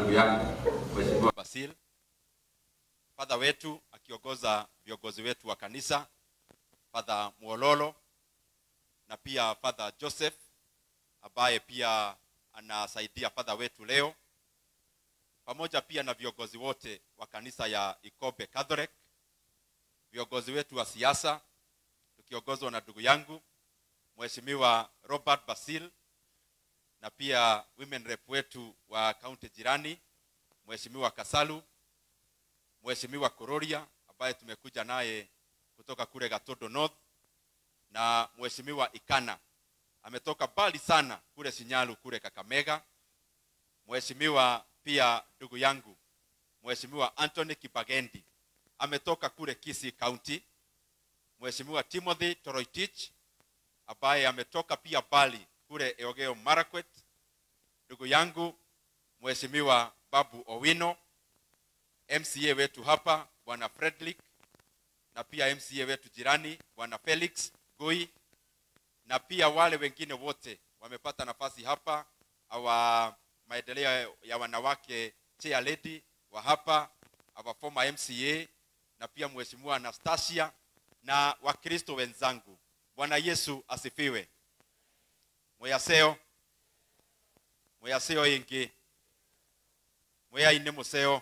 ndugu yangu Mheshimiwa Basil, Father wetu akiongoza viongozi wetu wa kanisa, Father Mwololo na pia Father Joseph ambaye pia anasaidia Father wetu leo, pamoja pia na viongozi wote wa kanisa ya Ikobe Catholic, viongozi wetu wa siasa tukiongozwa na ndugu yangu Mheshimiwa Robert Basil na pia women rep wetu wa kaunti jirani Mheshimiwa Kasalu, Mheshimiwa Kororia ambaye tumekuja naye kutoka kule Gatodo North na Mheshimiwa Ikana ametoka mbali sana kule Sinyalu kule Kakamega. Mheshimiwa pia ndugu yangu Mheshimiwa Anthony Kibagendi ametoka kule Kisii County. Mheshimiwa Timothy Toroitich ambaye ametoka pia mbali kule Elgeyo Marakwet. Ndugu yangu Mheshimiwa Babu Owino, MCA wetu hapa Bwana Frederick na pia MCA wetu jirani Bwana Felix Goi na pia wale wengine wote wamepata nafasi hapa, awa maendeleo ya wanawake chair lady wa hapa, our former MCA na pia Mheshimiwa Anastasia na Wakristo wenzangu. Bwana Yesu asifiwe. Mweyaseo mweyaseo ingi mweyaine museo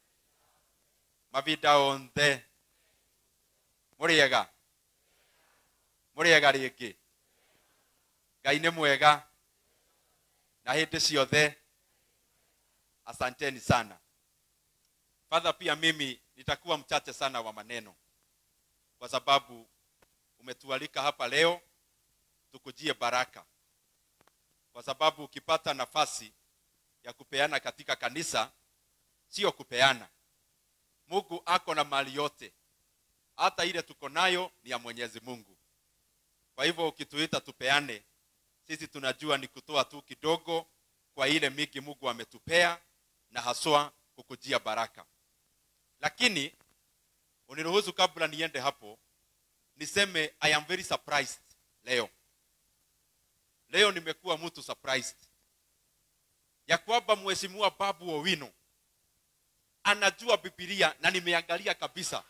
mavinda onthe muriega muriega ringi ngai nĩ mwega na hĩndĩ ciothe asanteni sana fadha pia mimi nitakuwa mchache sana wa maneno kwa sababu umetualika hapa leo tukujie baraka kwa sababu ukipata nafasi ya kupeana katika kanisa sio kupeana mungu ako na mali yote hata ile tuko nayo ni ya mwenyezi mungu kwa hivyo ukituita tupeane sisi tunajua ni kutoa tu kidogo kwa ile mingi mungu ametupea na haswa kukujia baraka lakini uniruhusu kabla niende hapo niseme i am very surprised leo leo nimekuwa mtu surprised ya kwamba mheshimiwa babu owino anajua bibilia na nimeangalia kabisa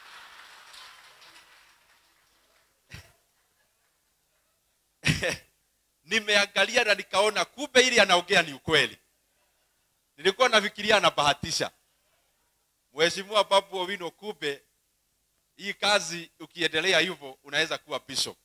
nimeangalia na nikaona kumbe ili anaongea ni ukweli nilikuwa nafikiria anabahatisha mheshimiwa babu owino kumbe hii kazi ukiendelea hivyo unaweza kuwa bishop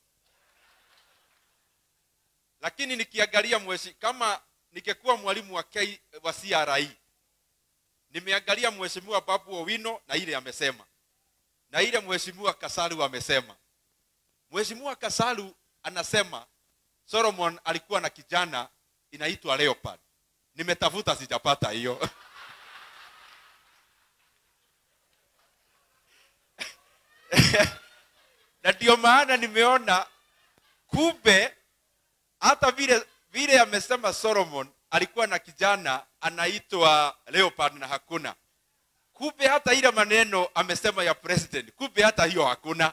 lakini nikiangalia mweshi, kama nikekuwa mwalimu wa, K, wa CRI nimeangalia mheshimiwa babu owino na ile amesema na ile mheshimiwa kasalu amesema mheshimiwa kasalu anasema solomon alikuwa na kijana inaitwa leopard nimetafuta sijapata hiyo na ndio maana nimeona kumbe hata vile vile amesema solomon alikuwa na kijana anaitwa leopard na hakuna kumbe hata ile maneno amesema ya president kumbe hata hiyo hakuna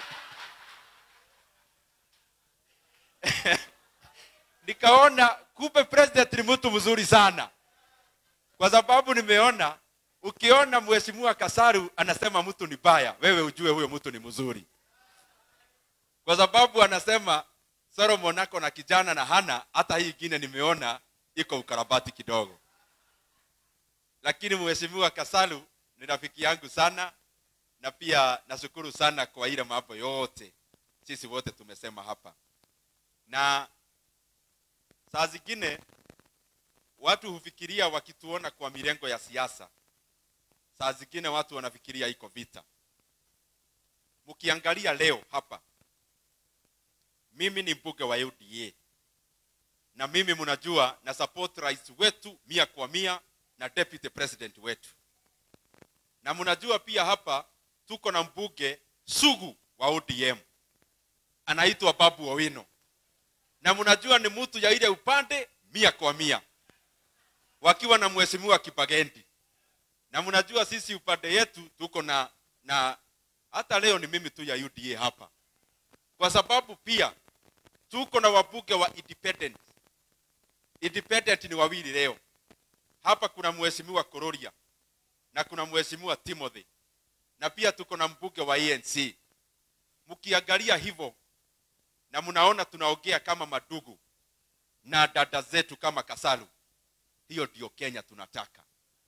nikaona kumbe president ni mtu mzuri sana kwa sababu nimeona ukiona mheshimiwa kasaru anasema mtu ni baya wewe ujue huyo mtu ni mzuri kwa sababu anasema solomon ako na kijana na hana hata hii ingine nimeona iko ukarabati kidogo lakini mheshimiwa kasalu ni rafiki yangu sana na pia nashukuru sana kwa ile mambo yote sisi wote tumesema hapa na saa zingine watu hufikiria wakituona kwa mirengo ya siasa saa zingine watu wanafikiria iko vita mkiangalia leo hapa mimi ni mbunge wa uda na mimi mnajua na support rais wetu mia kwa mia na deputy president wetu na mnajua pia hapa tuko na mbunge sugu wa odm anaitwa babu owino na mnajua ni mtu ya ile upande mia kwa mia wakiwa na mheshimiwa kibagendi na mnajua sisi upande yetu tuko na na hata leo ni mimi tu ya uda hapa kwa sababu pia tuko na wabunge wa independent independent ni wawili leo hapa kuna mheshimiwa Kororia na kuna mheshimiwa Timothy na pia tuko na mbunge wa ANC. Mkiangalia hivyo na mnaona tunaongea kama madugu na dada zetu kama Kasalu, hiyo ndio Kenya tunataka.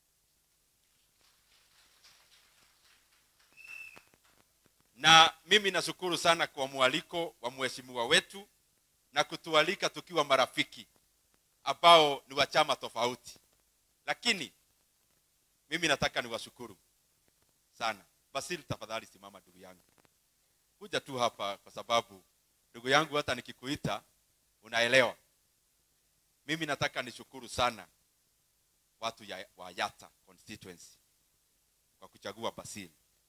Na mimi nashukuru sana kwa mwaliko wa mheshimiwa wetu na kutualika tukiwa marafiki ambao ni wa chama tofauti, lakini mimi nataka niwashukuru sana. Basil, tafadhali simama ndugu yangu, kuja tu hapa, kwa sababu ndugu yangu, hata nikikuita unaelewa. Mimi nataka nishukuru sana watu ya, wa Yata constituency kwa kuchagua Basil.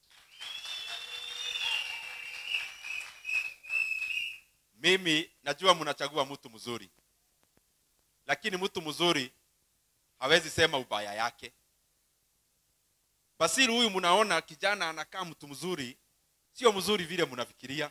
Mimi najua mnachagua mtu mzuri, lakini mtu mzuri hawezi sema ubaya yake. Basil huyu mnaona kijana anakaa mtu mzuri, sio mzuri vile mnafikiria.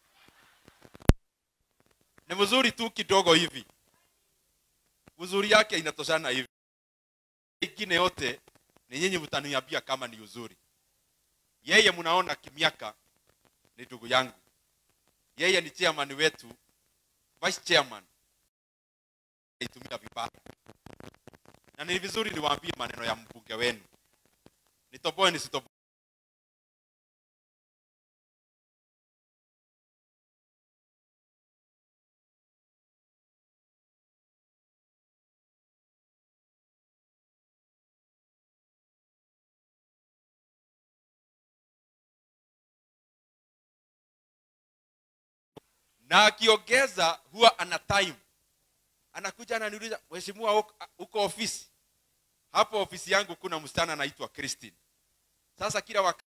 Ni mzuri tu kidogo hivi, uzuri yake inatoshana hivi. Ingine yote ni nyinyi mtaniambia kama ni uzuri. Yeye mnaona kimiaka ni ndugu yangu, yeye ni chairman wetu, vice chairman itumia vibaya, na ni vizuri niwaambie maneno ya mbunge wenu nitoboe nisitoboe. na akiongeza huwa ana time anakuja ananiuliza mheshimiwa uko- uko ofisi hapo ofisi yangu kuna msichana anaitwa Christine sasa kila wakati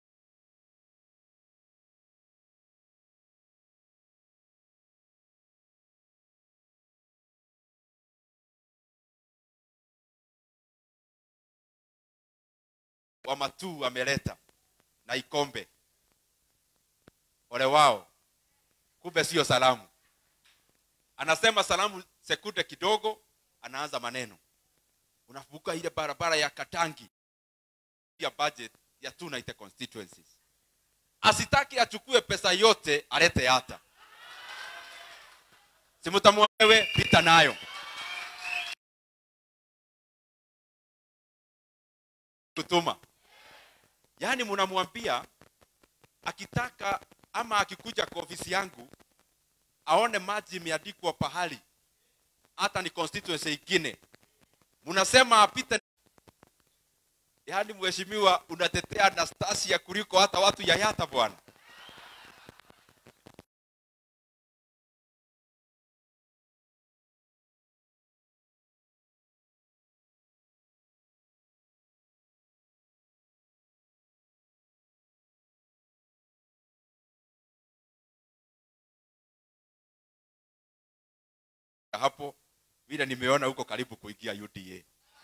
wa matuu ameleta na ikombe ole wao kumbe sio salamu anasema salamu sekunde kidogo anaanza maneno unavuka ile barabara ya katangi ya budget ya two United constituencies asitaki achukue pesa yote alete hata simtamwewe pita nayo kutuma yaani mnamwambia akitaka ama akikuja kwa ofisi yangu aone maji imeandikwa pahali hata ni constituency ingine mnasema apite yaani mheshimiwa unatetea Anastasia kuliko hata watu ya Yata bwana hapo vile nimeona huko karibu kuingia UDA.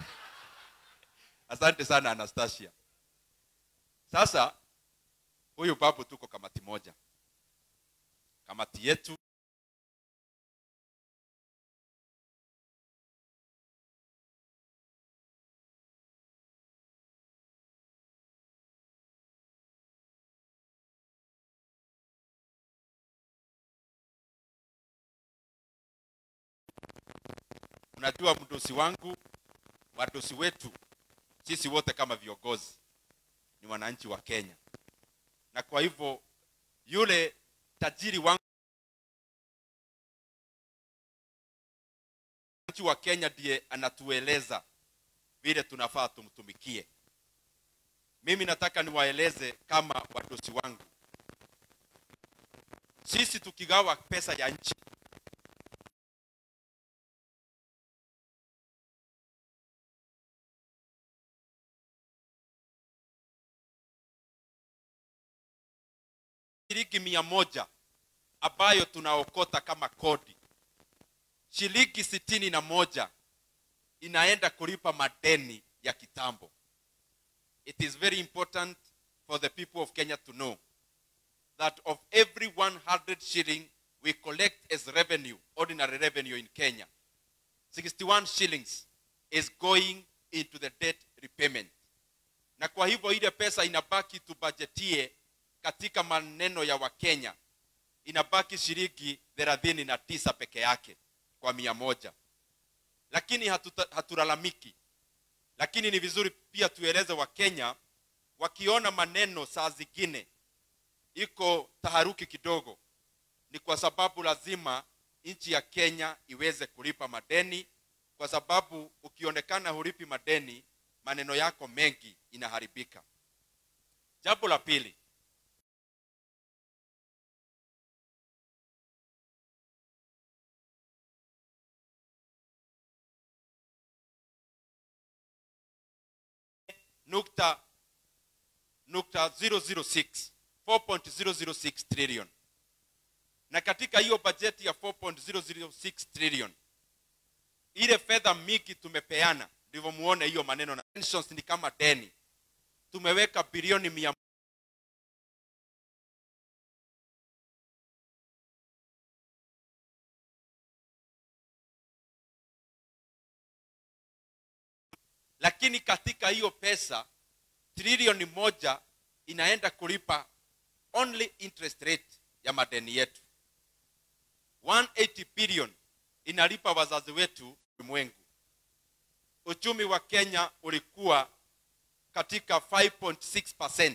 Asante sana Anastasia. Sasa huyu babu, tuko kamati moja, kamati yetu unajua mdosi wangu wadosi wetu sisi wote kama viongozi ni wananchi wa Kenya, na kwa hivyo yule tajiri wangu wananchi wa Kenya ndiye anatueleza vile tunafaa tumtumikie. Mimi nataka niwaeleze kama wadosi wangu, sisi tukigawa pesa ya nchi shilingi mia moja ambayo tunaokota kama kodi, shilingi sitini na moja inaenda kulipa madeni ya kitambo. It is very important for the people of Kenya to know that of every 100 shilling we collect as revenue, ordinary revenue in Kenya, 61 shillings is going into the debt repayment na kwa hivyo ile pesa inabaki tubajetie katika maneno ya wakenya inabaki shilingi thelathini na tisa peke yake kwa mia moja lakini hatuta- hatulalamiki lakini ni vizuri pia tueleze wakenya wakiona maneno saa zingine iko taharuki kidogo ni kwa sababu lazima nchi ya kenya iweze kulipa madeni kwa sababu ukionekana hulipi madeni maneno yako mengi inaharibika jambo la pili nukta nukta 006 4.006 trillion na katika hiyo bajeti ya 4.006 trillion ile fedha mingi tumepeana ndivyo muone hiyo maneno na pensions ni kama deni tumeweka bilioni mia lakini katika hiyo pesa trilioni moja inaenda kulipa only interest rate ya madeni yetu 180 billion inalipa wazazi wetu ulimwengu uchumi wa kenya ulikuwa katika 5.6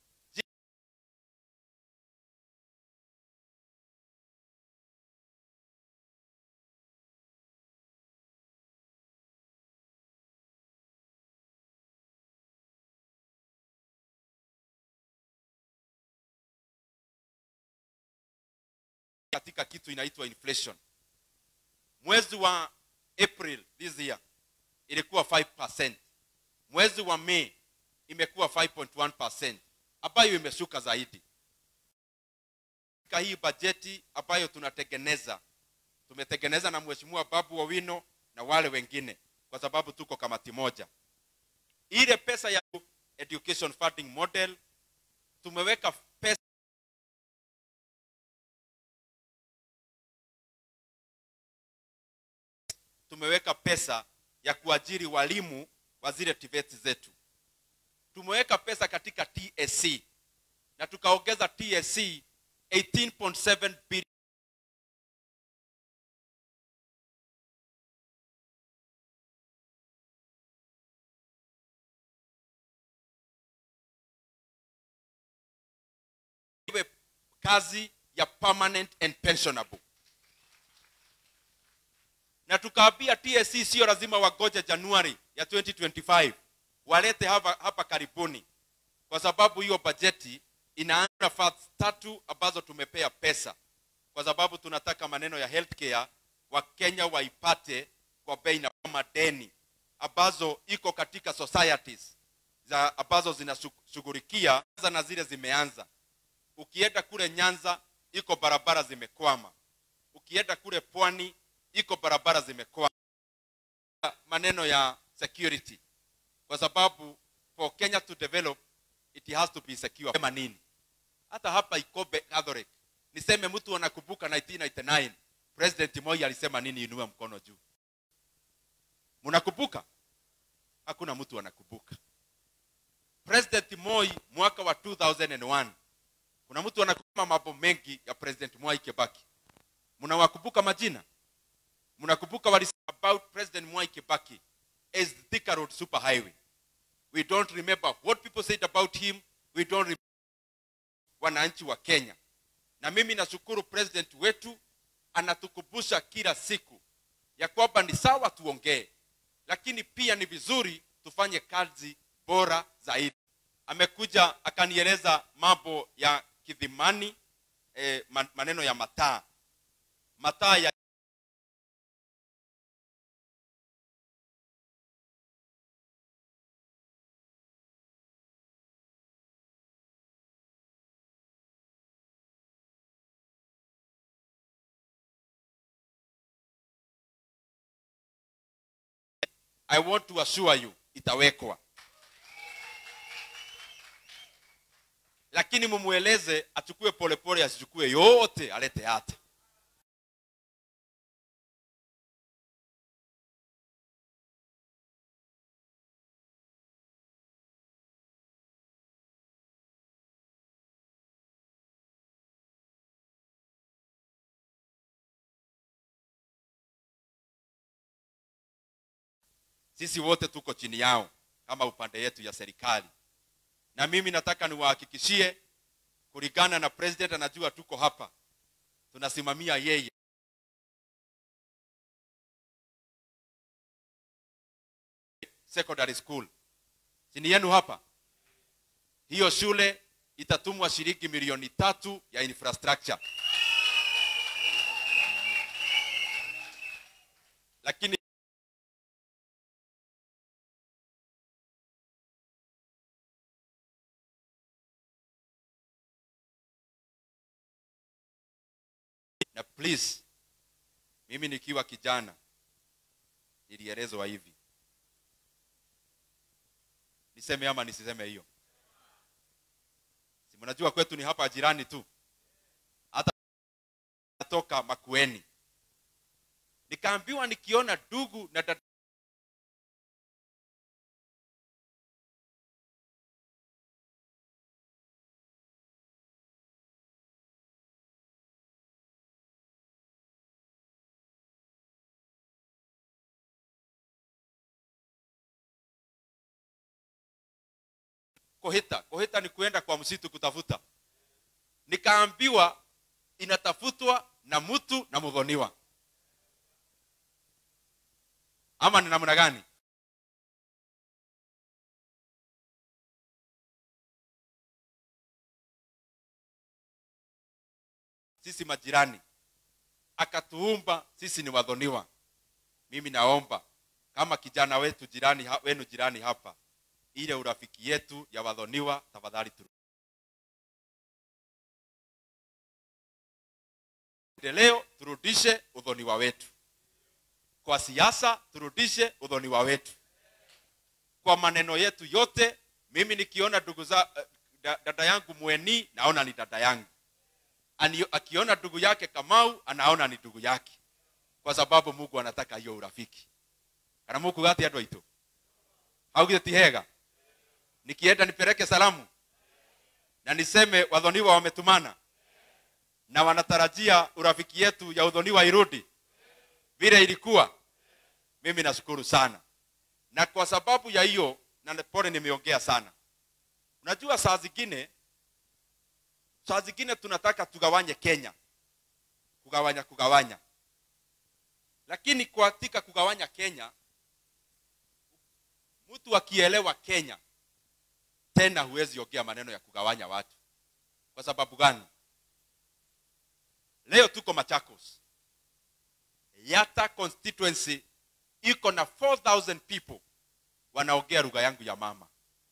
katika kitu inaitwa inflation mwezi wa april this year ilikuwa 5 mwezi wa may imekuwa 5.1 ambayo imeshuka zaidi katika hii bajeti ambayo tunatengeneza tumetengeneza na mheshimiwa babu wawino na wale wengine kwa sababu tuko kamati moja ile pesa ya education funding model tumeweka pesa tumeweka pesa ya kuajiri walimu wa zile TVET zetu. Tumeweka pesa katika TSC na tukaongeza TSC 18.7 bilioni iwe kazi ya permanent and pensionable na tukaambia TSC sio lazima wagoje Januari ya 2025 walete hapa, hapa karibuni, kwa sababu hiyo bajeti inaanza funds tatu ambazo tumepea pesa, kwa sababu tunataka maneno ya healthcare Wakenya waipate kwa bei na madeni ambazo iko katika societies za ambazo zinashughulikia na zile zimeanza. Ukienda kule Nyanza iko barabara zimekwama, ukienda kule pwani iko barabara zimekwama. Maneno ya security, kwa sababu for Kenya to develop it has to be secure. Sema nini? Hata hapa Ikobe Catholic niseme mtu anakumbuka 1999 President Moi alisema nini? Inua mkono juu. Mnakumbuka? Hakuna mtu anakumbuka. President Moi mwaka wa 2001 kuna mtu anakumbuka mambo mengi ya President Mwai Kibaki. Mnawakumbuka majina? mnakumbuka walisema about president mwai kibaki as the Thika road super highway we don't remember what people said about him we don't remember wananchi wa kenya na mimi nashukuru president wetu anatukumbusha kila siku ya kwamba ni sawa tuongee lakini pia ni vizuri tufanye kazi bora zaidi amekuja akanieleza mambo ya kidhimani eh, maneno ya mataa mataa ya I want to assure you itawekwa, lakini mumweleze achukue polepole, asichukue yote, alete hata sisi wote tuko chini yao kama upande yetu ya serikali na mimi nataka niwahakikishie kulingana na president anajua tuko hapa tunasimamia yeye secondary school chini yenu hapa hiyo shule itatumwa shilingi milioni tatu ya infrastructure lakini na please mimi nikiwa kijana nilielezwa hivi niseme ama nisiseme hiyo si mnajua kwetu ni hapa jirani tu hata natoka makueni nikaambiwa nikiona ndugu na dada kohita kohita ni kuenda kwa msitu kutafuta nikaambiwa inatafutwa na mtu na mdhoniwa ama ni namna gani sisi majirani akatuumba sisi ni wadhoniwa mimi naomba kama kijana wetu jirani ha- wenu jirani hapa ile urafiki yetu ya wadhoniwa tafadhali tu leo turudishe udhoniwa wetu kwa siasa turudishe udhoniwa wetu kwa maneno yetu yote mimi nikiona ndugu za eh, da- dada yangu mweni naona ni dada yangu Ani, akiona ndugu yake kamau anaona ni ndugu yake kwa sababu mungu anataka hiyo urafiki kana muku gati andå aitå augire ti hega nikienda nipeleke salamu na niseme wadhoniwa wametumana na wanatarajia urafiki yetu ya udhoniwa irudi vile ilikuwa mimi nashukuru sana na kwa sababu ya hiyo na pole nimeongea sana unajua saa zingine saa zingine tunataka tugawanye kenya kugawanya kugawanya lakini katika kugawanya kenya mtu akielewa kenya tena huwezi ongea maneno ya kugawanya watu kwa sababu gani leo tuko machakos yata constituency iko na 4000 people wanaongea lugha yangu ya mama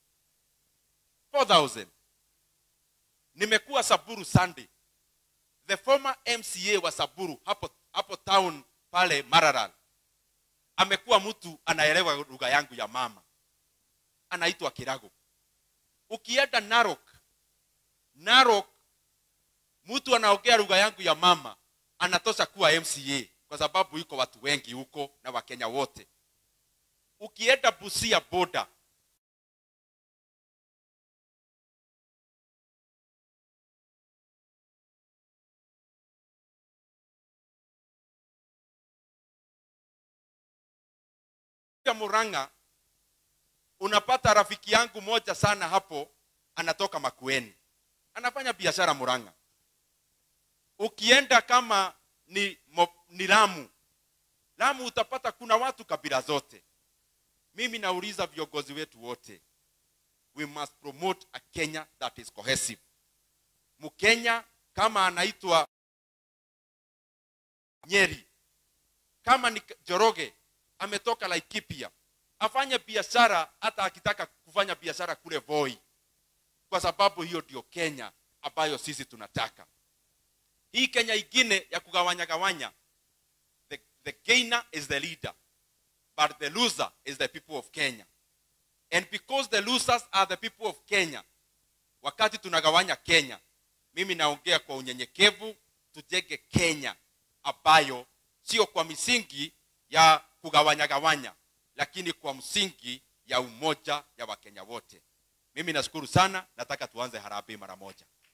4000 nimekuwa saburu sunday the former mca wa saburu hapo hapo town pale mararal amekuwa mtu anaelewa lugha yangu ya mama anaitwa kirago ukienda narok narok mtu anaongea lugha yangu ya mama anatosha kuwa mca kwa sababu iko watu wengi huko na wakenya wote ukienda busia boda muranga unapata rafiki yangu moja sana hapo anatoka makueni anafanya biashara muranga ukienda kama ni, mo, ni lamu lamu utapata kuna watu kabila zote mimi nauliza viongozi wetu wote we must promote a kenya that is cohesive mkenya kama anaitwa nyeri kama ni joroge ametoka laikipia afanye biashara hata akitaka kufanya biashara kule voi kwa sababu hiyo ndio kenya ambayo sisi tunataka hii kenya ingine ya kugawanya gawanya the, the gainer is the leader but the loser is the people of kenya and because the losers are the people of kenya wakati tunagawanya kenya mimi naongea kwa unyenyekevu tujenge kenya ambayo sio kwa misingi ya kugawanya gawanya lakini kwa msingi ya umoja ya wakenya wote mimi nashukuru sana nataka tuanze harambee mara moja